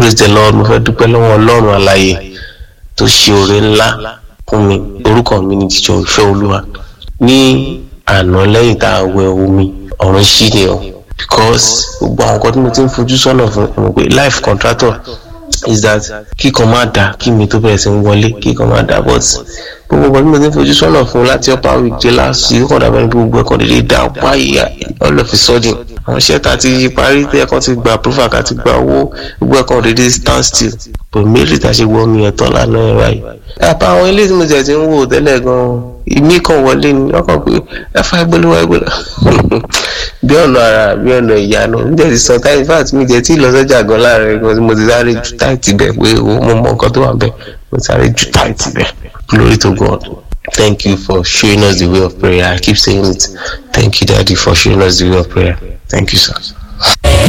praise the lord mo fẹ́ dúpẹ́ lọ́wọ́ ọlọ́run àlàyé tó ṣe oore ńlá fún mi orúkọ mi ni jíjọ ìfẹ́ olúwa ní àná lẹ́yìn tá a wẹ omi ọ̀run ṣí ni o because gbogbo àwọn nǹkan tí mo ti ń fojú sọ́nà fún mo pé life contractor is that kíkan máa dà kí mi tó bẹ̀rẹ̀ sí ń wọlé kíkan máa dà but gbogbo nǹkan tí mo ti ń fojú sọ́nà fún láti upper week dé last week ó kàn dàbẹ́ ní gbogbo ẹ̀kọ́ dédé dà wáyé all of a sudden àwọn iṣẹ́ tá a ti parí tí ẹ̀kan ti gba approval ká ti gba owó gbogbo ẹ̀kan dédé stand still but méjì tá a ṣe wọ omi ẹ̀tọ́ lánàá ẹ̀ báyìí. àpá àwọn ilé tí mo jẹ̀ ti ń wò tẹ́lẹ̀ gan-an ìmí kan wọlé ni ọkàn pé ẹ fa ìgbélé wa ìgbélé bí ọ̀nà ara bí ọ̀nà ìyanu mi jẹ́ ti sọ táyì fat mi jẹ́ tí ì lọ sọ́jà gan láàrin gan mo ti sáré ju táìtì bẹ̀ pé mo mọ nǹkan tó wà bẹ̀ mo sáré ju táìtì bẹ̀ glory to God. Thank you for showing us the way of prayer. I keep saying it. Thank you, Daddy, for showing us the way of prayer. Thank you, sir.